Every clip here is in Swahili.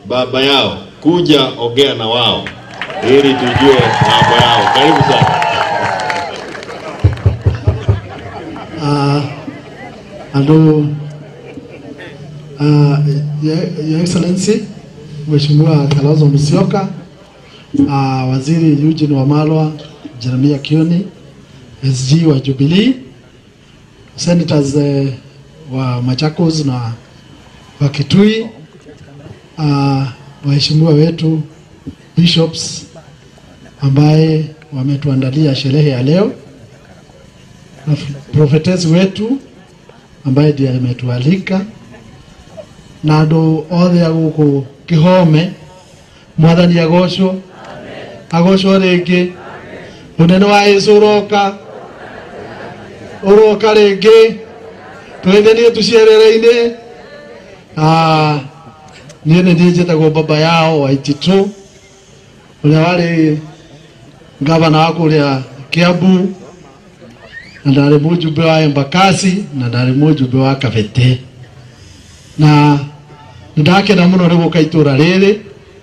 baba yao kuja ongea na wao ili tujue mambo yao. Karibu sana. uh, andå uh, Your Your Excellency Mheshimiwa Kalonzo Musyoka uh, Waziri Eugene Wamalwa Jeremia Kioni SG wa Jubilee Senators uh, wa Machakos na wa Kitui uh, waheshimiwa wetu bishops ambaye wametuandalia sherehe ya leo na prophetess wetu ambaye ndiye ametualika na andu othe a guku kihome mwathani agocwo agocwo ringi unene wa yesu uroka uroka ringi twendenie tuciarere-ini niĩ nĩ niĩ njĩtagwo baba yao waititu ũrĩa warĩ ngavana wa kũrĩa kiambu na ndarĩ mũjumbe wa embakasi na ndarĩ mũjumbe wa kabete na nĩndakena mũno nĩ gũka itũra rĩrĩ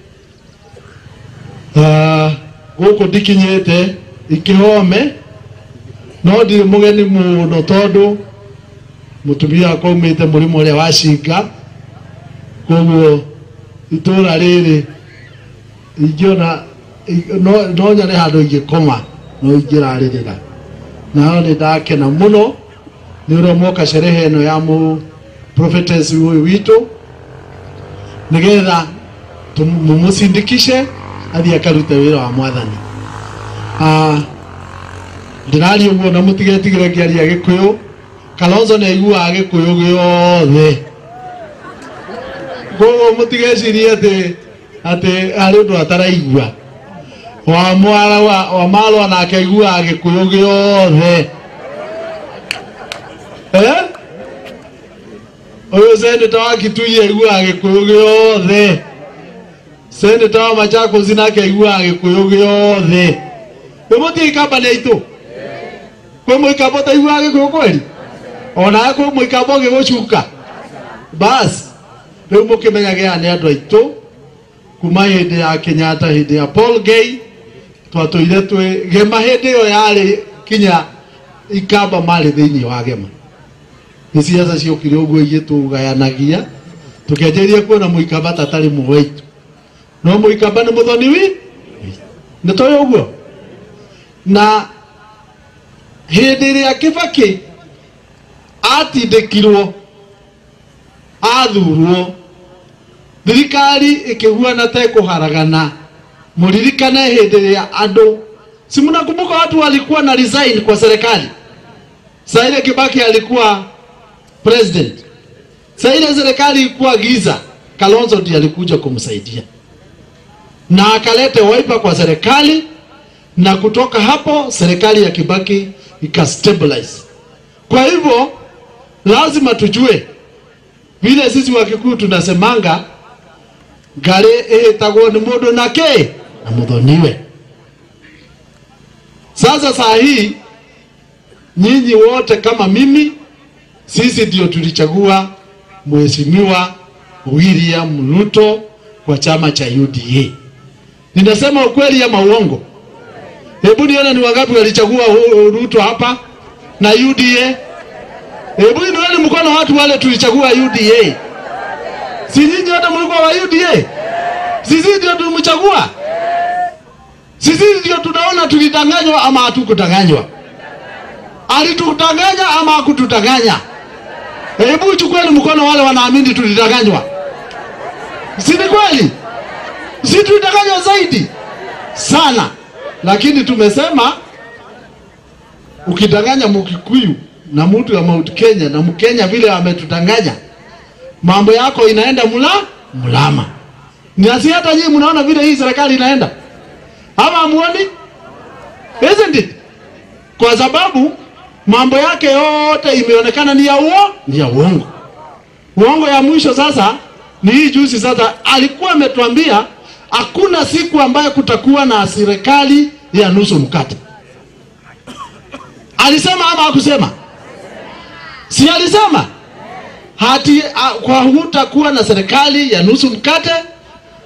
Ah, gũkũ ndikinyĩte ikĩhome no ndirĩ mũgeni mũno tondũ mũtumia wakwa aumĩte mũrĩmo ũrĩa wa cinga koguo itũra rĩrĩ ingĩona no no nyone handũ ingĩkoma no ingĩrarĩrĩra nao nĩ ndakena mũno nĩ ũrĩa mwoka sherehe ĩno ya mũ prophetess ũyũ witũ nĩgetha tũ- mũmũcindikishe athiĩ akarute wĩra wa mwathani Ah, ndĩraria ũguo na mũtigetigĩre ngĩaria gĩkũyũ kalonzo nĩ aiguaga gĩkũyũ gĩothe koguo mũtigecirie atĩ atĩ harĩ ũndũ ataraigua wa mwara wa, wa malwa nake aiguaga gĩkũyũ gĩothe eh? ũyũ seneta wa kitui aiguaga gĩkũyũ gĩothe seneta wa machakos nake aiguaga gĩkũyũ gĩothe we mũtiĩ ikamba nĩ aitũ kwĩ mũikamba ũtaiguaga gĩkũyũ kweri onawe kwĩ mũikamba ũgĩgũcuka basi rĩu mũkĩmenyage aya nĩ andũ aitũ kuma hĩndĩ ya kenyatta hĩndĩ ya paul gay twatũire twĩ gema hĩndĩ ĩyo yarĩ kinya ikamba marĩ thĩinĩ wa gema nĩ ciaca ciokire ũguo igĩtũgayanagia tũkĩanjĩrĩria kuona mũikamba tatarĩ mũwaitũ no mũikamba nĩ mũthoni wi nĩ tũĩ ũguo na hĩndĩ ĩrĩa kĩbakĩ atindĩkirwo athurwo thirikari ĩkĩhuana ta ĩkũharagana mũririkane hĩndĩ ĩrĩa andũ si mnakumbuka watu walikuwa na resign kwa serikali saa ile kibaki alikuwa president saa ile serikali ilikuwa giza kalonzo ndiye alikuja kumsaidia na akalete waipa kwa serikali na kutoka hapo serikali ya kibaki ikastabilize kwa hivyo lazima tujue vile sisi wakikuyu tunasemanga ngarĩ ĩhĩtagwo nĩ mũndũ na kĩ na mũthoniwe sasa saa hii nyinyi wote kama mimi sisi ndio tulichagua mheshimiwa William Ruto kwa chama cha UDA. Ninasema ukweli ama uongo? Hebu nione ni wangapi walichagua hu- Ruto hapa na UDA. Hebu nione mkono watu wale tulichagua UDA. Si nyinyi wote mlikuwa wa UDA? Sisi ndio tulimchagua. Sisi ndio tunaona tulidanganywa ama hatukudanganywa. Alitudanganya ama hakutudanganya? Hebu chukueni mkono wale wanaamini tulidanganywa. Si ni kweli? Si tulidanganywa zaidi sana, lakini tumesema ukidanganya Mkikuyu na mtu ya Mount Kenya na Mkenya vile ametudanganya, mambo yako inaenda mla mlama. Na si hata nyinyi mnaona vile hii serikali inaenda, ama hamuoni? Isn't it? Kwa sababu mambo yake yote imeonekana ni ya uo, ni ya uongo. Uongo ya mwisho sasa ni hii juzi. Sasa alikuwa ametuambia hakuna siku ambayo kutakuwa na serikali ya nusu mkate. Alisema ama hakusema? Si alisema hati a, kwa hutakuwa na serikali ya nusu mkate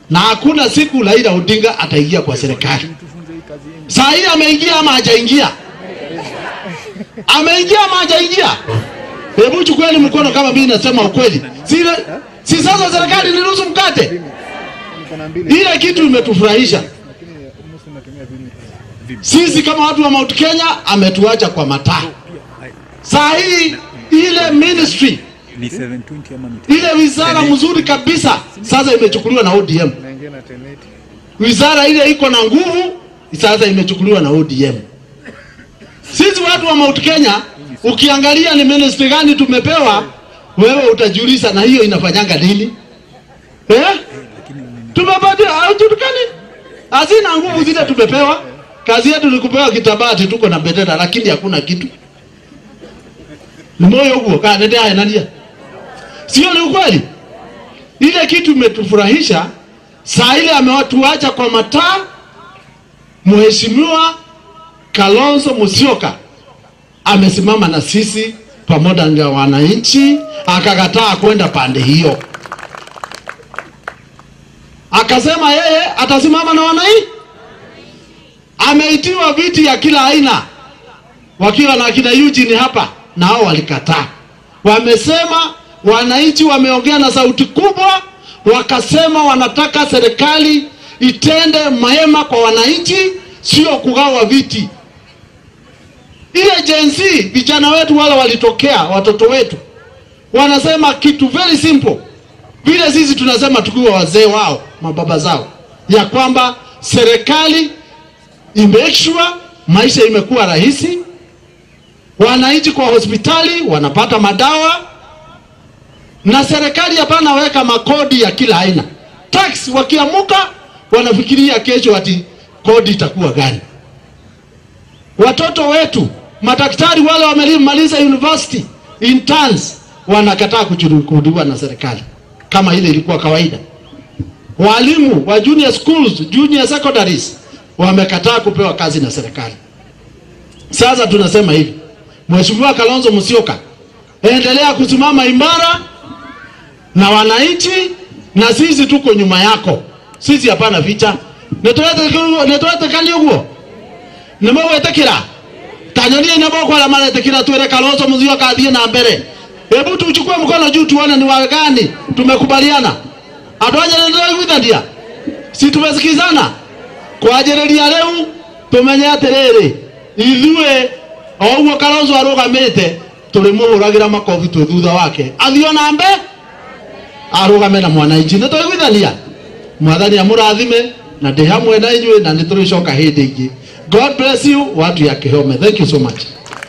na hakuna siku Raila Odinga ataingia kwa serikali. Saa hii ameingia ama hajaingia? Ameingia ama hajaingia? Hebu chukueni mkono kama mimi nasema ukweli. Si, si sasa serikali ni nusu mkate? Ile kitu imetufurahisha sisi kama watu wa Mount Kenya, ametuacha kwa mataa. Saa hii ile ministry ni 720 ama ni ile wizara mzuri kabisa sasa imechukuliwa na ODM. Wizara ile iko na nguvu sasa imechukuliwa na ODM. Sisi watu wa Mount Kenya, ukiangalia ni ministry gani tumepewa, wewe utajiuliza, na hiyo inafanyanga nini eh? Tumepatia haujulikani, hazina nguvu zile tumepewa. Kazi yetu ni kupewa kitabati, tuko na bendera, lakini hakuna kitu. Ni moyo huo kanendea haya nania Sio ni ukweli? Ile kitu imetufurahisha saa ile amewatuacha kwa mataa. Mheshimiwa Kalonzo Musyoka amesimama na sisi pamoja na wananchi, akakataa kwenda pande hiyo, akasema yeye atasimama na wananchi. Ameitiwa viti ya kila aina, wakiwa na akina Eugene hapa, na hao walikataa, wamesema wananchi wameongea na sauti kubwa, wakasema wanataka serikali itende mema kwa wananchi, sio kugawa viti. Ile Gen Z vijana wetu wale walitokea, watoto wetu wanasema kitu very simple, vile sisi tunasema tukiwa wazee wao, mababa zao, ya kwamba serikali imake sure maisha imekuwa rahisi, wananchi kwa hospitali wanapata madawa na serikali hapana weka makodi ya kila aina tax. Wakiamuka wanafikiria kesho ati kodi itakuwa gani. Watoto wetu madaktari wale wamemaliza university interns wanakataa kuchukuliwa na serikali kama ile ilikuwa kawaida. Walimu wa junior schools, junior secondaries wamekataa kupewa kazi na serikali. Sasa tunasema hivi, Mheshimiwa Kalonzo Musyoka, endelea kusimama imara na wananchi na sisi tuko nyuma yako. Sisi hapana ficha netwetekani uguo nimegwetekera tanyonie nebokwara maretekera twere Kalonzo Musyoka athie na mbere. Hebu tuchukue mkono juu tuone ni wagani tumekubaliana. Andũ anya nĩndĩraiguithania si tumesikizana kwanjĩrĩria rĩu tũmenye atĩrĩrĩ ithuĩ o ũguo Kalonzo arũgamĩte tũrĩmũhũragĩra makobi twĩ thutha wake athiĩ na mbere arugame na mwananchi nä tå igwithania mwathani amũrathime na ndĩ hamwe na inyuĩ na nĩ tũrĩcoka hĩndĩ ingĩ god bless you watu ya kĩhome thank you so much